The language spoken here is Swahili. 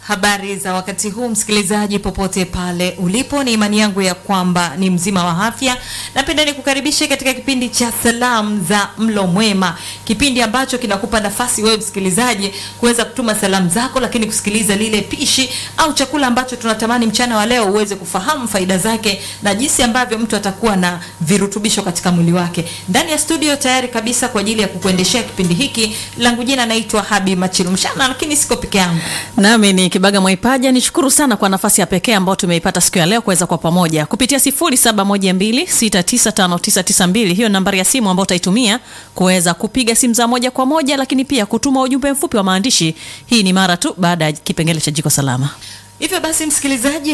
Habari za wakati huu msikilizaji, popote pale ulipo, ni imani yangu ya kwamba ni mzima wa afya. Napenda nikukaribishe katika kipindi cha salamu za mlo mwema, kipindi ambacho kinakupa nafasi wewe msikilizaji kuweza kutuma salamu zako, lakini kusikiliza lile pishi au chakula ambacho tunatamani mchana wa leo uweze kufahamu faida zake na jinsi ambavyo mtu atakuwa na virutubisho katika mwili wake. Ndani ya studio tayari kabisa kwa ajili ya kukuendeshea kipindi hiki, langu jina naitwa Habi Machilumshana, lakini siko peke yangu. Nami ni Kibaga Mwaipaja. Nishukuru sana kwa nafasi ya pekee ambayo tumeipata siku ya leo kuweza kwa pamoja kupitia 0712695992. Hiyo nambari ya simu ambayo utaitumia kuweza kupiga simu za moja kwa moja, lakini pia kutuma ujumbe mfupi wa maandishi. Hii ni mara tu baada ya kipengele cha jiko salama. Hivyo basi msikilizaji